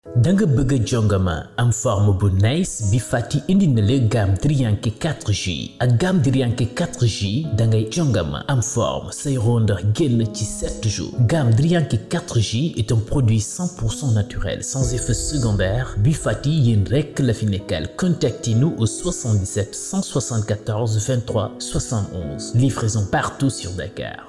da nga bëgg a jongama am forme bu nice bi fàtti indi na la gamme Drianke 4G ak gamme Drianke 4G da ngay jongama am forme say rondeur génn ci 7 jours gamme Drianke 4G est un produit 100% naturel sans effet secondaire bi fàtti yéen rekk la fi nekkal contactez-nous au 77 174 23 71 livraison partout sur Dakar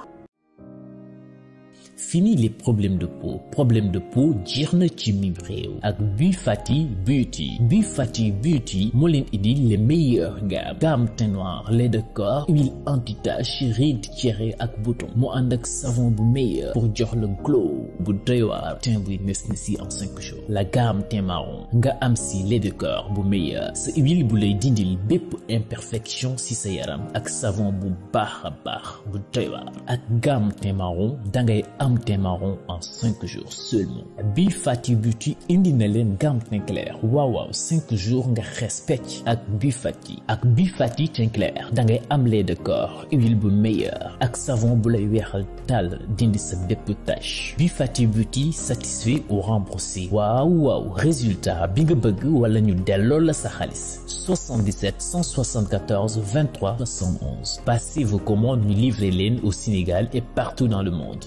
Fini les problèmes de peau problème de peau jeex na ci mim réew ak Bi Fati Beauty Bi Fati Beauty moo leen indi les meilleures gammes gamme teint noir lait de corps huile anti-tache rides tiéré ak bouton mu ànd ak savon bu meilleur pour jox le glow bu doy waar teint buy nes na si en cinq jours la gamme teint marron nga am si lait de corps bu meilleur sa huile bu lay dindil bépp imperfection si sa yaram ak savon bu baax a baax bu doy waar ak gamme teint marron dangay am teint marron en 5 jours seulement Bi Fati Beauty indi na leen gamme teint clair waaw waaw 5 jours nga xees pecc ak Bi Fati ak Bi Fati teint clair da ngay am lait de corps huile bu meilleur ak savon bu lay weexal tàll dindi sa bépp tache Bi Fati Beauty satisfait ou remboursé waaw waaw résultat bi nga bëgg wala ñu delloo la sa xaalis 77 174 23 71 passez vos commandes ñu livrer leen au Sénégal et partout dans le monde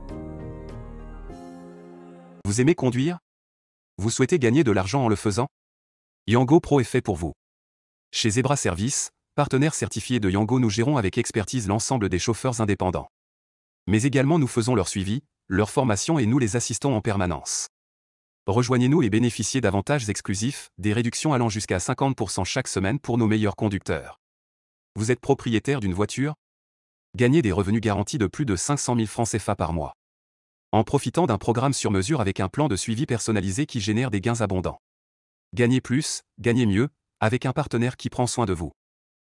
Vous aimez conduire Vous souhaitez gagner de l'argent en le faisant Yango Pro est fait pour vous. Chez Zebra Service, partenaire certifié de Yango, nous gérons avec expertise l'ensemble des chauffeurs indépendants. Mais également nous faisons leur suivi, leur formation et nous les assistons en permanence. Rejoignez-nous et bénéficiez d'avantages exclusifs, des réductions allant jusqu'à 50% chaque semaine pour nos meilleurs conducteurs. Vous êtes propriétaire d'une voiture Gagnez des revenus garantis de plus de 500 000 francs CFA par mois en profitant d'un programme sur mesure avec un plan de suivi personnalisé qui génère des gains abondants. Gagnez plus, gagnez mieux, avec un partenaire qui prend soin de vous.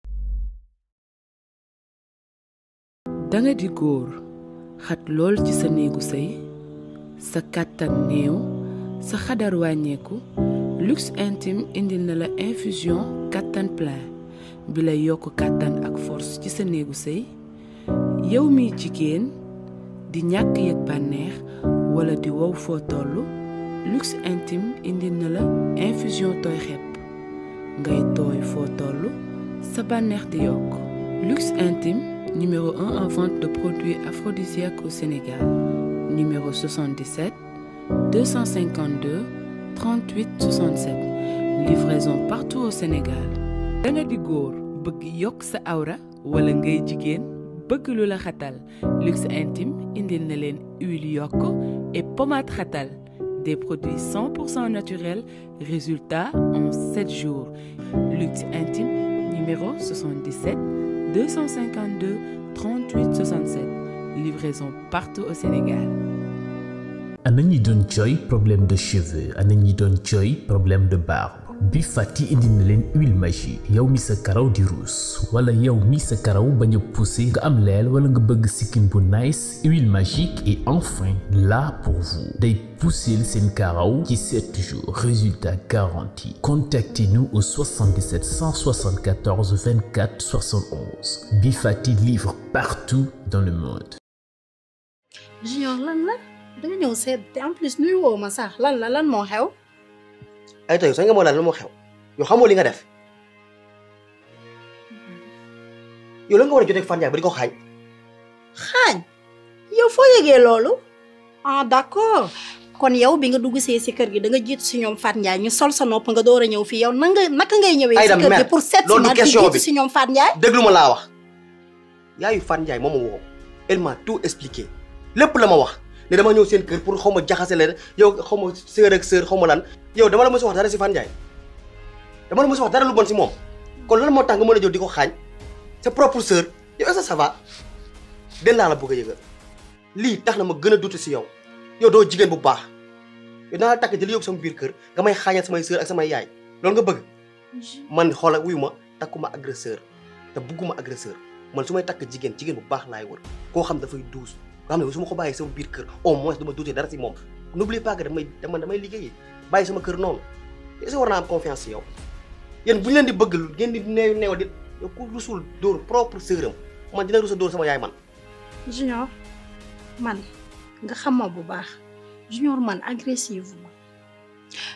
danga di góor xat lool ci sa néegu sëy sa kàttan néew sa xadar wàññeeku luxe intime indil na la infusion kàttan plein bi lay yokk kàttan ak force ci sa néegu sëy yow miy jigéen di ñàkk yëg bànneex wala di wow foo toll luxe intime indi na la infusion tooy xepp ngay tooy foo toll sa bànneex di yokk luxe intime numéro 1 en vente de produits aphrodisiaques au Sénégal numéro 77 252 38 67 livraison partout au Sénégal da nga di góor bëgg yokk sa awra wala ngay jigéen bëgg lu la xatal luxe intime indil na leen huile yokk et pommade xatal des produits 100% naturels résultat en 7 jours luxe intime numéro 77 252 38 67 livraison partout au Sénégal ana ñi doon jooy problème de cheveux ana ñi doon jooy problème de barbe Bi Fati indi na leen huile magique yow mi sa karaw di ruus wala yow mi sa karaw bañ a poussé nga am leel wala nga bëgg sikkim bu nice huile magique est enfin là pour vous day pousser seen karaw ci 7 jours résultat garanti contactez-nous au 77 174 24 71 Bi Fati livre partout dans le monde Junior lan la danga ñëw seet te en plus nuy woo ma sax lan la lan moo xew ay tey sax nga moo laal lan moo xew yow xamoo li nga def yow la nga war a jotee ak Fane Ndiaye ba di ko xaañ xaañ yow foo yëgee loolu ah d'accord kon yow bi nga dugg see si kër gi da nga jiitu si ñoom Fat Ndiaye ñu sol sa nopp nga door a ñëw fii yow na nga naka ngay ñëwee si Aïda, kër gi mère, pour seet si loolu du ma di question jiitu bi. si ñoom Fat Ndiaye déglu ma laa wax yaayu Fane Ndiaye moom ma woo elle m'a tout expliqué lépp la ma wax ne dama ñëw seen kër pour xaw ma jaxase leen yow xaw ma sœur ak sœur xaw ma lan yow dama la mos a wax dara si Fane Ndiaye dama la mos a wax dara lu bon si moom kon lan moo tax nga mën a jël di ko xaañ sa propre sœur yow est-ce que ça va den laa la bëgg a yëgal lii tax na ma gën a dute si yow yow doo jigéen bu baax yow naa la takk jël yóbbu sama biir kër nga may xaañal samay sœur ak samay yaay loolu nga bëgg man xoola wuyu ma takkuma agresseur te bugguma agresseur man su may takk jigéen jigéen bu baax laay wër koo xam dafay duus nga xam ne su ma ko bàyyee sama biir kër au moins du ma duutee dara si moom n'oublie pas que damay dama damay liggéeyi bàyyi sama kër noonu est-ce que war naa am confiance si yow yéen bu ñu leen di bëgg ngeen di neew neew di yow ku rusul dóor propre sœuram man dina rusa dóor sama yaay man Junior man nga xam ma bu baax Junior man agressive ma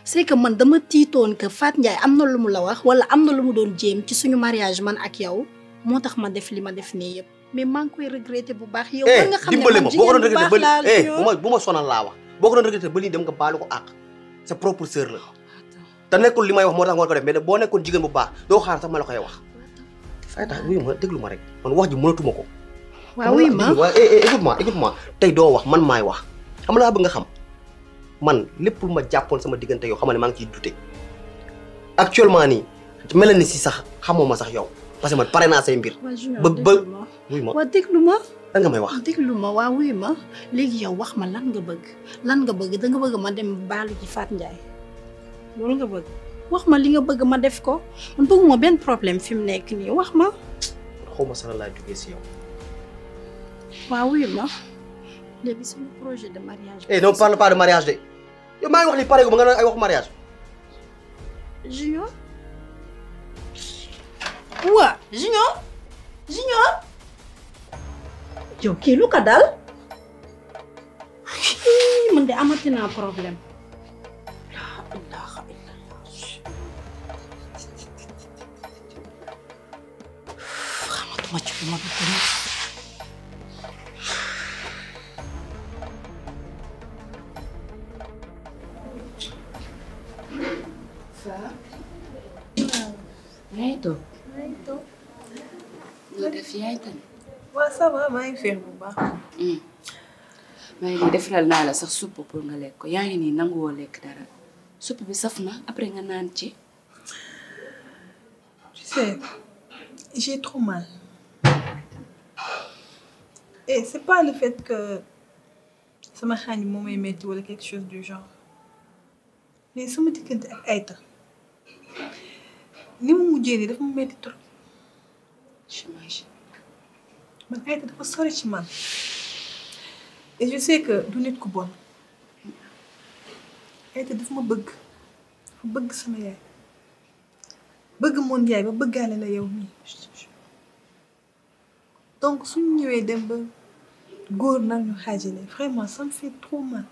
c'est que man dama tiitoon que Fat Ndiaye am na lu mu la wax wala am na lu mu doon jéem ci suñu mariage man ak yow moo tax ma def li ma def nii yëpp mais maa ngi koy regretter bu baax yow war nga xam ne dimbale man ma boo ko doon jigéen bu regretté baax ba laa eh bu ma bu ma sonal laa wax boo ko doon regretté ba lii dem nga baalu ko àq sa propre sœur la te nekkul li may wax moo tax nga war ko def mais boo nekkoon jigéen bu baax doo xaar sax ma la koy wax fay tax wuyu ma déglu ma rek man wax ji mënatuma ko waaw oui ma waaw eh eh écoute moi écoute moi tey doo wax man maay wax xam laa bëgg nga xam man lépp lu ma jàppoon sama diggante yow xam ne maa ngi ciy dute actuellement nii mel na ni si sax xamoo ma sax yow parce que man pare naa say mbir waa Junior ba ba déglu ma wuyu ma waa déglu ma lan nga may wax déglu ma waa wuy ma léegi yow wax ma lan nga bëgg lan nga bëgg da nga bëgg ma dem baalu ci Fat Ndiaye loolu nga bëgg wax ma li nga bëgg ma def ko man bëgguma benn problème fi mu nekk nii wax ma xaw ma sax laa jógee si yow waa wuy ma léegi suñu projet de mariage eh non parle pas de mariage de yow maa ngi wax ni pare gu ma nga naan ay wax mariage Junior waa Junior Junior yow kii lu ko dal Hii, man de amati naa problème laa ilaaha illallah xamatuma ci lu ma dugg nii yaa ngi toog. nga def yaay tamit. waaw ça va maa ngi féex bu baax. maa ngi nii defaral naa la sax supp pour nga lekk ko yaa ngi nii nanguwoo lekk dara supp bi saf na après nga naan ci. tu sais j'ai trop mal. et c'est pas le fait que sama xaañ bi moo may metti wala quelque chose du genre mais sama diggante ak Aïta ni mu mujjee nii dafa mu metti trop j'imagine. man Aïta dafa sori ci man et je sais que du nit ku bon Aïta dafa ma bëgg dafa bëgg sama yaay bëgg moon yaay ba bëggaale la yow mii donc suñu ñëwee dem ba góor nag ñu xaajale vraiment ça me fait trop mal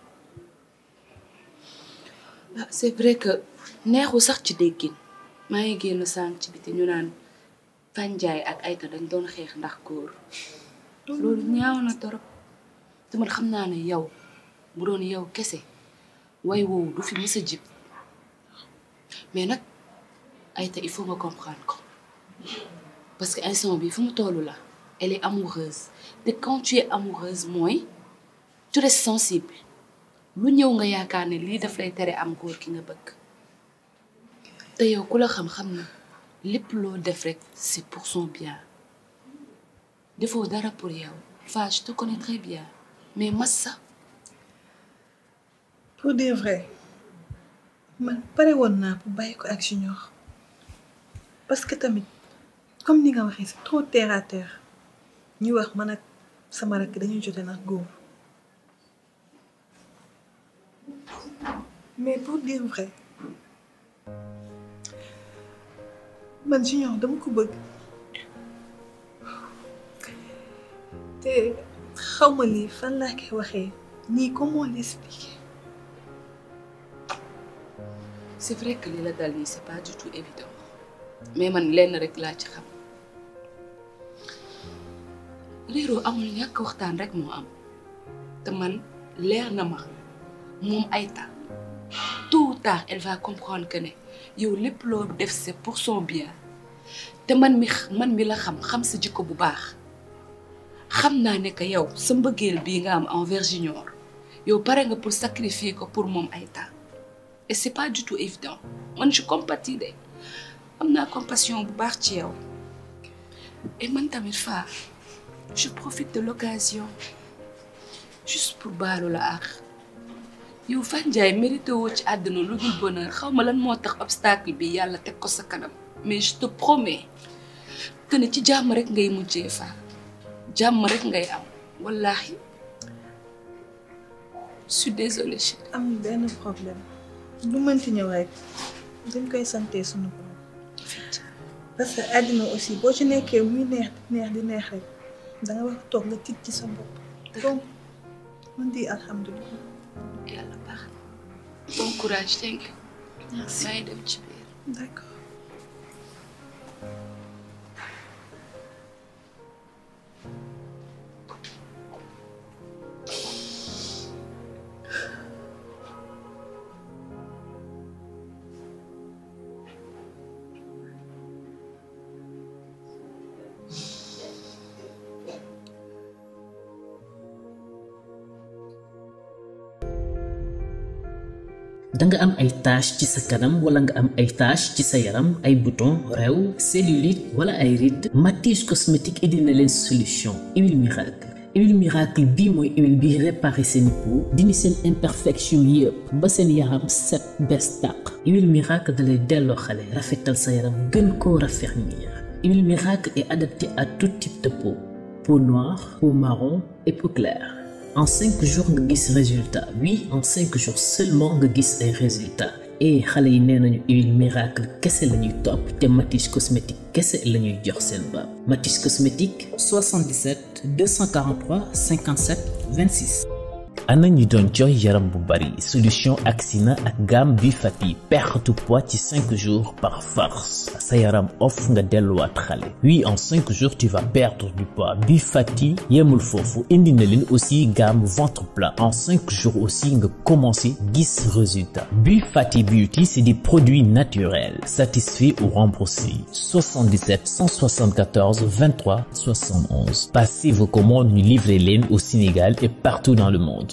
ah c'est vrai que neexu sax ci déggin maa ngi génn sànq ci biti ñu naan Fanjaay ak Aïta dañ doon xeex ndax góor loolu ñaaw na torop te man xam naa ne yow bu doon yow kese way woowu du fi mës a jib mais nag Aïta il faut nga comprendre ko parce que instant bi fu mu tollu la elle est amoureuse te quand tu es amoureuse mooy tu restes sensible lu ñëw nga yaakaar ne lii daf lay tere am góor ki nga bëgg te yow ku la xam-xam na lépp loo def rek c'est pour son bien defoo dara pour yow Fa je te connais très bien mais massa pour dire vrai man pare woon naa pour bàyyi ko ak Junior parce que tamit comme ni nga waxee c'est trop terre à terre ñu wax man ak sama rakk dañuy jote nag góor mais pour dire vrai man Junior dama ko bëgg te xaw ma lii fan laa koy waxee nii comment l'expliquer c'est vrai que li la dal nii c'est pas du tout évident mais man lenn rek laa ci xam réeroo amul ñàkk waxtaan rek moo am te man leer na ma moom Aïta tôt ou tard elle va comprendre que ne yow lépp loo def c'est pour son bien te man mi man mi la xam xam sa jikko bu baax xam naa ne que yow sa mbëggeel bii nga am envers Junior yow pare nga pour sacrifier ko pour moom Aïta et c'est pas du tout évident man je compatis de am naa compassion bu baax ci yow et man tamit Fa je profite de l'occasion juste pour baalu la ak yow Fat Ndiaye mérité woo ci àdduna lu dul bonheur xaw ma lan moo tax obstacle bi yàlla teg ko sa kanam mais je te promets que ne ci jàmm rek ngay mujjee Fa jàmm rek ngay am wallahi je suis désolée chérie. am benn problème lu mënti ñëw rek dañ koy sante sunu borom parce que àddina aussi boo ci nekkee muy neex di neex di neex rek da nga war a toog nga tiit ci sa bopp donc man di alhamdulilah yàlla baax na bon courage thank you Merci. maa ngi dem ci biir. D'accord. danga am ay tache ci sa kanam wala nga am ay tache ci sa yaram ay bouton rew cellulite wala ay rides Matisse cosmétique indi na leen solution huile miracle huile miracle bii mooy huile bi réparé seen peau dindi seen imperfection yëpp ba seen yaram set bees tàq huile miracle dalay delloo xale rafetal sa yaram gën koo raffermir huile miracle est adaptée à tout type de peau peau noire peau marron et peau claire en cinq jours nga gis résultat oui en cinq jours seulement nga gis ay résultats et xale yi nee nañu huile miracle kese la ñuy topp te Matisse cosmétique kese la ñuy jox seen baab Matisse cosmétique 77 243 57 26. ana ñi doon jooy yaram bu bari solution Axina ak gamme bi fati perte poids ci 5 jours par force sa yaram off nga delluwaat xale oui en 5 jours tu vas perdre du poids bi fati yemul foofu indi na leen aussi gamme ventre plat en 5 jours aussi nga commencé gis résultat bi fati beauty c'est des produits naturels satisfaits ou remboursés 77 174 23 71 passez vos commandes ñu livrer leen au Sénégal et partout dans le monde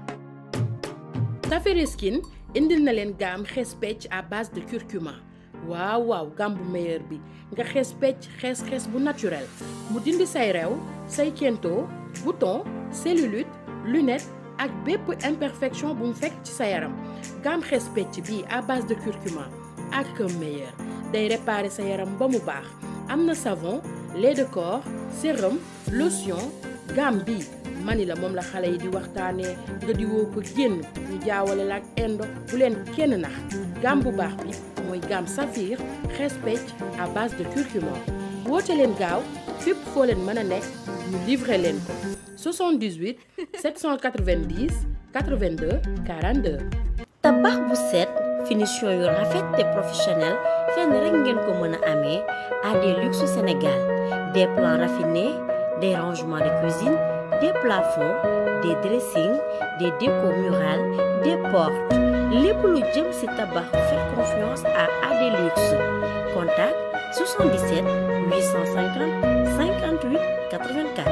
Tafere Skin indil na leen gamme xees pecc à base de curcuma waaw waaw gamme bu meilleur bi nga xees pecc xees xees bu naturel mu dindi say rew say kento bouton cellulite lunette ak bépp imperfection bu mu fekk ci sa yaram gamme xees pecc bii à base de curcuma ak meilleur day réparer sa yaram ba mu baax am na savon lait de corps sérum lotion gamme bii mani la moom la xale yi di waxtaanee nga di woo ko génn ñu jaawale la ak indo bu leen kenn nax gamme bu baax bi mooy gamme saphir xees pecc à base de curcuma woote leen gaaw fépp foo leen mën a nekk ñu livrer leen ko 78 790 82 42. tabax bu set finition yu rafet te professionnel fenn rek ngeen ko mën a amee AD Luxe Sénégal des plans raffinés des rangements de cuisine des plafonds des dressings des décos murales des portes lépp lu jëm ci tabax faites confiance à AD Luxe contact 77 850 58 84.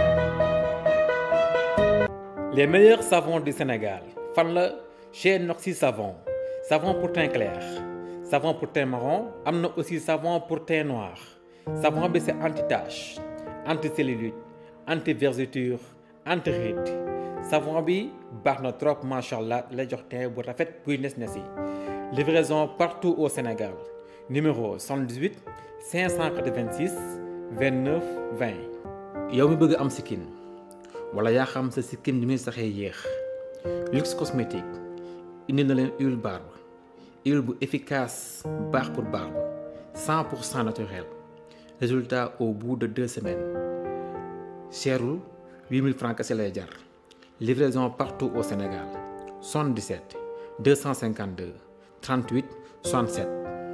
Les meilleurs savons du Sénégal fan la chez Noxy Savon savon pour teint clair savon pour teint marron am na aussi savon pour teint noir savon bi c'est anti-tache anti-cellulite anti-vergeture anti-rides savon bi baax na trop macha allah lay jox teint bu rafet buy nes nes yi livraison partout au Sénégal numéro 78 586 29 20 yow mi bëgg am sikkin wala yaa xam sa sikkim ni muy saxee yéex luxe cosmétique indi na leen huile barbe huile bu efficace baax pour barbe 100 pour cent naturel résultat au bout de deux semaines cherul 8000 francs kese lay jar livraison partout au Sénégal 77 252 38 67.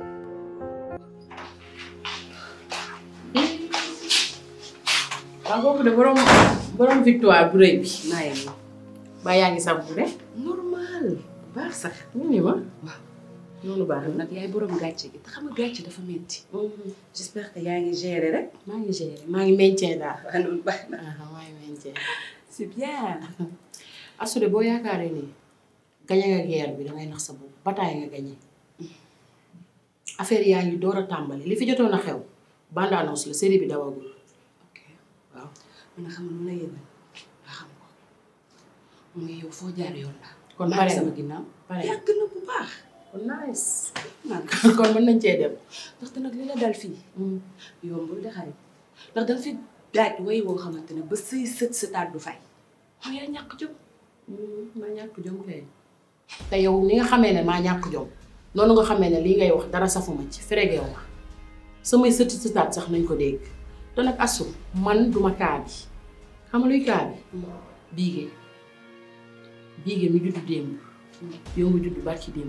waaw kooku de borom borom victoire bu rëy bi. maa ngi nii. ba yaa ngi sàmm de. normal baax sax. ñu ni ma. waaw. noonu baax na. nag yaay borom gàcce gi te xam nga gàcce dafa metti j'espère que yaa ngi gérer rek. maa ngi gérer maa ngi meñcee daal. waaw noonu baax na. ah maa ngi meñcee. c'est bien. Astou de boo yaakaaree ni gañe nga guerre bi dangay nax sa bopp bataille nga gañe affaire yaa ngi door a tàmbali li fi jotoon a xew bande annonce la série bi dawagul ok waaw. man na xam nga lu la yëgal nga xam ko mooy yow foo jaar yoon la. kon maa pare ngi sama na ginnaaw. pare na yàgg na bu baax. kon nice. man kon mën nañ cee dem. ndaxte nag li la dal fii. yombul de xarit ndax danga fi daaj way woo xamante ne ba say sët sëtaat du fay. xam yaa ñàkk jom. ma ñàkk jom kay. te yow ni nga xamee ne maa ñàkk jom noonu nga xamee ne lii ngay wax dara safuma ci feregew ma samay sëti sëtaat sax nañ ko dégg te nag asu man duma kaa bi xam nga luy kaa bi biige biige mi juddu démb yow nga juddu barki démb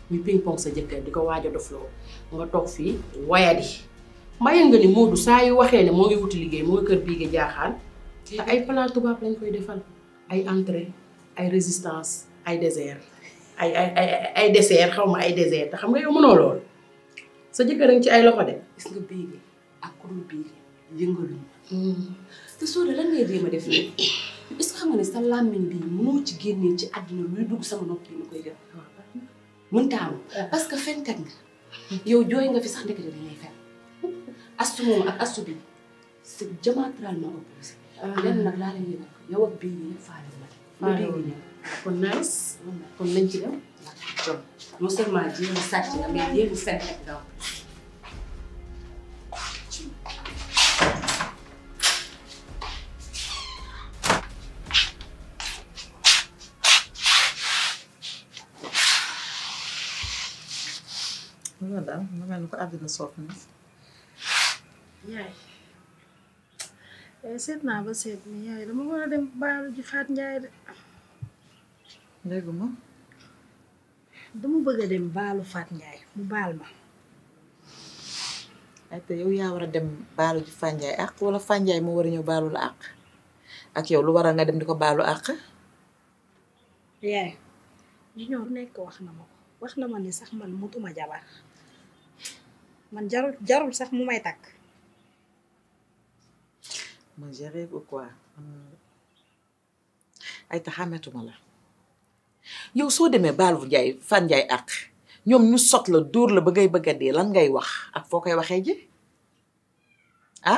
muy ping pong sa jëkkër di ko waaj a dofloo nga toog fii wayadi mbaye nga ni Moodu saa yu waxee ne moo ngi wuti liggéey moo ngi kër bii nga jaaxaan te ay plat tubaab lañ koy defal ay entrée ay résistance ay dessert ay ay ay ay dessert xaw ma ay dessert te xam nga yow mënoo lool sa jëkkër a ngi ci ay loxo de. gis nga bii ak ku dul bii yëngaluñ te soo de lan ngay jéem a def nii est-ce que xam nga ne sa làmmiñ bi mënoo ci génnee ci àddina luy dugg sama nopp yi ma koy gën mënta am parce que fenkat nga yow jooy nga fi sax ndekete dañuy fen astu moom ak astu bi c'est diamétralement opposé lenn nag laa leen yëgal yow ak bii nii faale ma Faale bii wu nii ñëw kon nice kon nañ ci dem. jom non seulement jéem a sàcc nga mais jéem a fen rek nga loolu daal nga mel ni ko àddina soof na yaay yaay seet naa ba seet ni yaay dama war a dem baalu ji Faat Njaay de dégguma dama bëgg a dem baalu Faat Njaay mu baal ma ay te yow yaa war a dem baalu ji Fanjaay àq wala Fanjaay moo war a ñëw baalu la àq ak yow lu waral nga dem di ko baalu àq yaay junior bu nekk wax na ma ko wax na ma ni sax man mutuma jabar man jarul jarul sax mu may takk man je rêve ou quoi ay ta xàmmetuma la yow soo demee baalu Njaay Fanjaay àq ñoom ñu sot la dóor la ba ngay bëgg a dee lan ngay wax ak foo koy waxee ji ah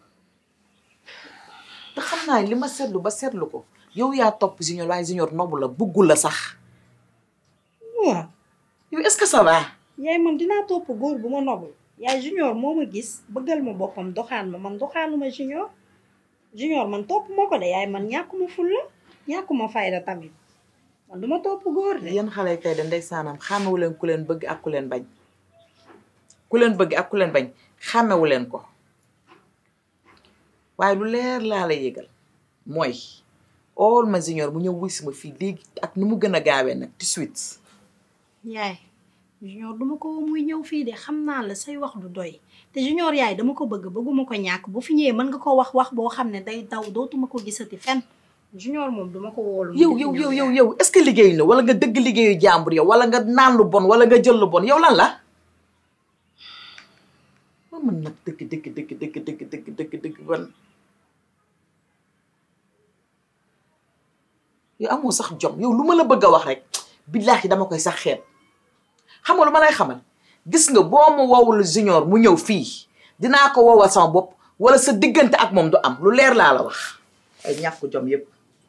te xam naa li ma seetlu ba seetlu ko yow yaa topp junior waaye junior nobu la buggul la sax waaw yow est-ce que ça va yaay man dinaa topp góor bu ma nobul yaay junior moo ma gis bëggal ma boppam doxaan ma man doxaanuma junior junior man topp ma ko de yaay man ñàkkuma fulla ñàkkuma fayda tamit man duma topp góor de yéen xale kay de ndeysaanam xàmmewu leen ku leen bëgg ak ku leen bañ ku leen bëgg ak ku leen bañ xàmmewu leen ko waaye lu leer laa la yëgal mooy all ma junior mu ñëw wis ma fii léegi ak nu mu gën a gaawee nag tout de suite yaay junior duma ko muy ñëw fii de xam naa la say wax du doy te junior yaay dama ko bëgg bëgguma ko ñàkk bu fi ñëwee mën nga ko wax wax boo xam ne day daw dootuma ko gisati fen junior moom duma ko woolu yow yow yow yow yow est-ce que liggéey la wala nga dëgg liggéeyu jàmbur yow wala nga naan lu bon wala nga jël lu bon yow lan la ma mën nag dëgg dëgg dëgg dëgg dëgg dëgg dëgg dëgg ban yow amoo sax jom yow lu ma la bëgg a wax rek billaahi dama koy sax xeet xam nga lu ma lay xamal gis nga boo ma woowul junior mu ñëw fii dinaa ko woowal sama bopp wala sa diggante ak moom du am lu leer laa la wax ay ñàkk jom yépp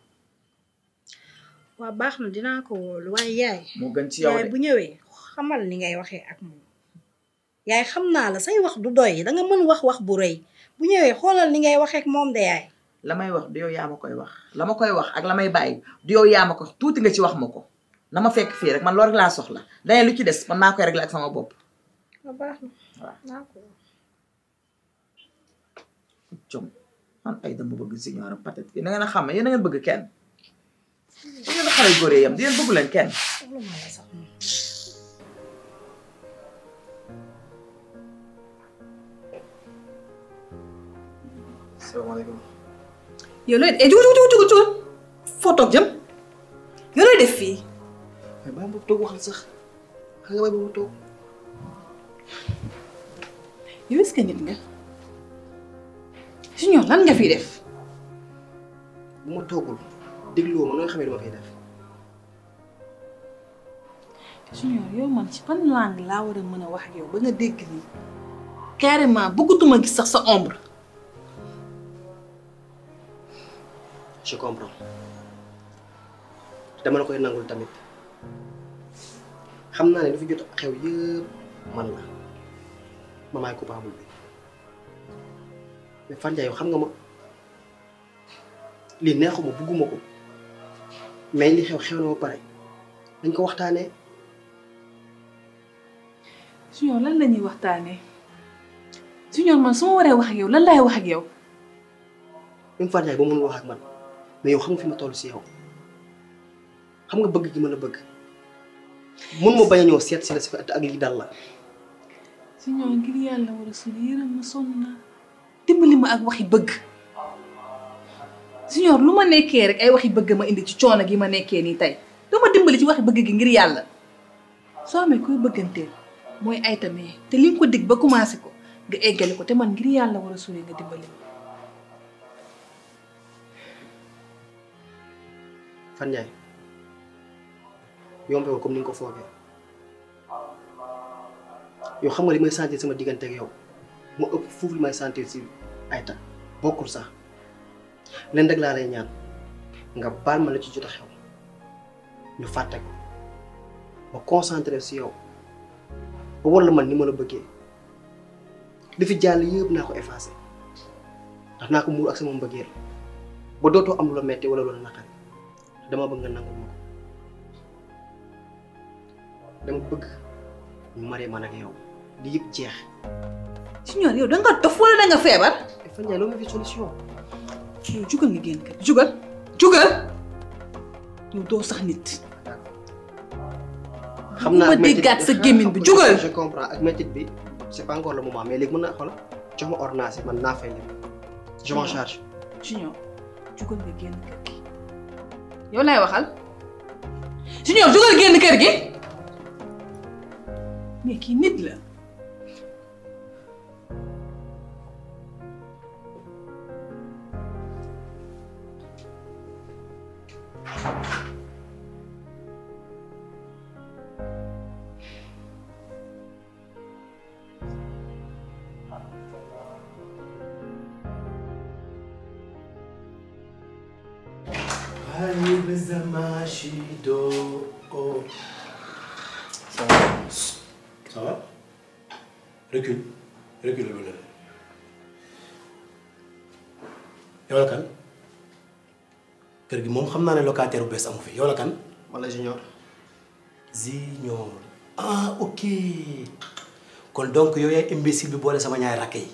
waa baax na dinaa ko woolu waaye yaay moo gën ci yow yaay de bu ñëwee xamal ni ngay waxee ak moom yaay xam naa la say wax du doy danga mën wax wax bu rëy bu ñëwee xoolal ni ngay waxee ak moom de yaay la may wax du yow yaa ma koy wax la ma koy wax ak la may bàyyi du yow yaa ma ko wax tuuti nga ci wax ma ko na ma fekk fii rek man loolu rek laa soxla dane lu ci des man maa koy réglé ak sama bopp waa baax na waaw naa ko jom man ay dama bëgg junior am peut-être yéen a ngeen a xam yéen a ngeen bëgg kenn yéen a xale góor yam di yéen bëggu leen kenn soxla naa la sax moom salaamaaleykum. yow looy eh jugu jugu jugu jugu foo toog jëm yow looy def fii mais bàyyi ma toog wax la sax xam nga bàyyi ma toog. yow est-ce que nit nga junior lan nga fi def bu ma toogul dégluwoo ma nooy xamee lu ma fiy def. junior yow man ci ban langue laa war a mën a wax ak yow ba nga dégg lii carrément bëggatuma gis sax sa ombre je comprends dama la koy nangul tamit xam naa ne lu fi jot xew yëpp man la ma maay coupable bi mais Fane Ndiaye yow xam nga ma lii neexuma bugguma ko mais li xew xew na ba pare dañ ko waxtaanee junior lan la ñuy waxtaanee junior man su ma waree wax ak yow lan laay wax ak yow même Fane Ndiaye ba mënul wax ak man mais yow xam nga fi ma toll si yow xam nga bëgg gi mën a bëgg mun ma bañ a ñëw seet si la si fa ak li dal la Signor ngir yàlla war a suli yërëm ma sonn naa dimbali ma ak waxi bëgg Signor lu ma nekkee rek ay waxi bëgg ma indi ci coono gi ma nekkee nii tey doo ma dimbali ci waxi bëgg gi ngir yàlla soo amee kuy bëgganteel mooy ay tamee te li nga ko dig ba commencé ko nga eggale ko te man ngir yàlla war a suli nga dimbali ma Fan Ndiaye yombewul comme ni nga ko foogee yow xam nga li may sentir sama diggante ak yow moo ëpp foofu li may sentir si Aïta bokkul sax leen rek laa lay ñaan nga baal ma la ci jot a xew ñu fàtte ko ma concentré si yow ba war la man ni ma la bëggee li fi jàll yëpp naa ko effacé ndax naa ko muur ak sama mbëggeel ba dootoo am lu la metti wala lu la naqari dama bëgg nga nangul ma ko dama bëgg ñu maree man ak yow di yëpp jeex. Signor yow da nga dof wala da nga feebar Fan Ndiaye loolu ma fi solution. yow jugal nga génn kër jugal jugal yow doo sax nit xam naa ma déggaat sa gémmiñ bi jugal je comprends ak métit bi c'est pas encore le moment mais léegi mën naa xoolal jox ma ordonnance yi man naa fay lépp je m'en charge. Signor jugal nga génn kër gi yow laay waxal Signor jugal génn kër gi mais kii nit la Ça va Ça va Recule. Recule le yow la kan kër gi moom xam naa ne locataire bu bees amu fi yow la kan wala junior. Junior ah ok kon donc yow yaay imbécile bi boole sama ñaari rakk yi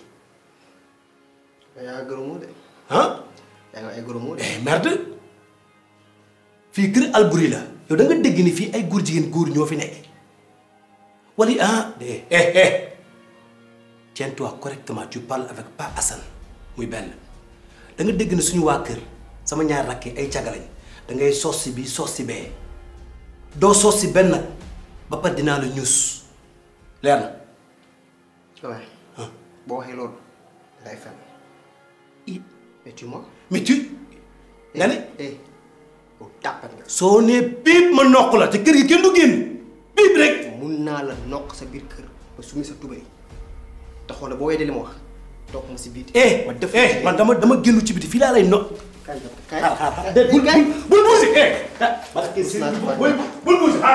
yaa gërëmoo de. ah yaa ngi ay gërëmoo de. eh merde fii kër Albouri la yow da nga dégg ni fii ay góor jigéen góor ñoo fi nekk wala ah eh eh eh tiens-toi correctement tu parles avec Pa Assane muy benn da nga dégg ne suñu waa kër sama ñaar rakk yi ay cagalañ da ngay sos si bi sos si bee doo sos si benn nag ba pare dinaa la ñuus leer na. waaye boo waxee loolu lay fen mais tu mens. mais tu nga ne. eh yow tàppat nga. soo nee biib ma noq la te kër gi kenn du génn biib rek. mun naa la noq sa biir kër ba sumi sa tubéy te xoolal boo weddee li ma wax toog ma si biir. eh ma def eh man dama dama génn ci biti fii laa lay noq. kaay kaay xaar xaar xaar bul bul bul buusi eh. bul bul buusi xaar.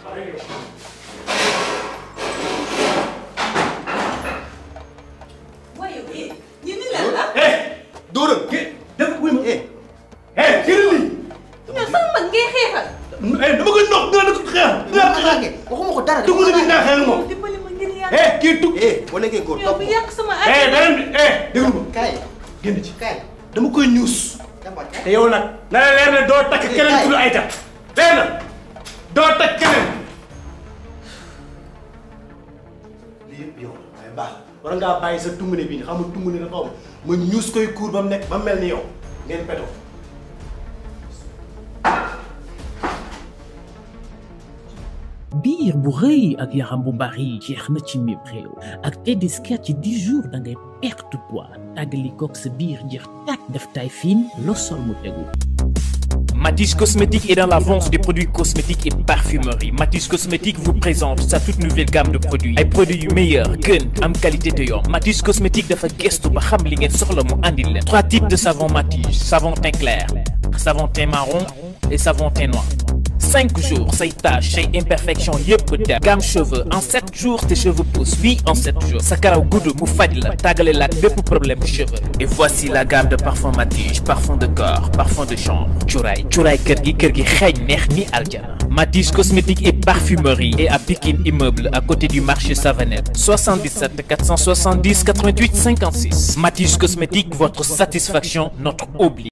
waaye eh yéen ni lan la eh dóoral ke def wuy ma eh eh jëral lii. yow sama mag ngay xeexal eh dama koy noq nga ne ko xeex. waxuma ko dara. dugg na bi naa xeex moom. dimbali ma ngir yàlla eh kii tug. eh boo nekkee góor yow topp bu yàq sama eh àddina beneen bi eh déglu ma kaay génn ci. kaay dama koy ñuus. jàmbaar kaay. te yow nag. na la leer ne doo takk keneen ku dul Aïta. leer na doo takk keneen. lii yëpp yow waaye baax war ngaa bàyyi sa tungune bi xam nga tungune dafa am ma ñuus koy kuur ba mu nekk ba mel ni yow ngeen petoo. biir bu rëy ak yaram bu bari jeex na ci mim réew ak Tedesca ci 10 jours da ngay perte poids tàggali koog sa biir jeex tàkk def taille fine loo sol mu tegu. Matisse Cosmétique est dans la vente des produits cosmétiques et parfumerie. Matisse Cosmétique vous présente sa toute nouvelle gamme de produits. ay produits yu meilleur gën am qualité te yomb. Matisse Cosmétique dafa gëstu ba xam li ngeen soxla mu andil leen. trois types de savon Matisse savon teint clair savon teint marron et savon teint noir. cinq jours say taches say imperfections yëpp dem. gamme cheveux en sept jours tes cheveux poussent oui en sept jours. sa karaw gudd mu faj la tàggale la ak bépp problème cheveux. et voici la gamme de parfum Matisse parfum de corps parfum de chambre cuuraay cuuraay kër gi kër gi xeeñ neex ni aljana. Matisse cosmétique et parfumerie et à Pikine immeuble à côté du marché Savanette 77 470 88 56 Matisse cosmétique votre satisfaction notre obligation.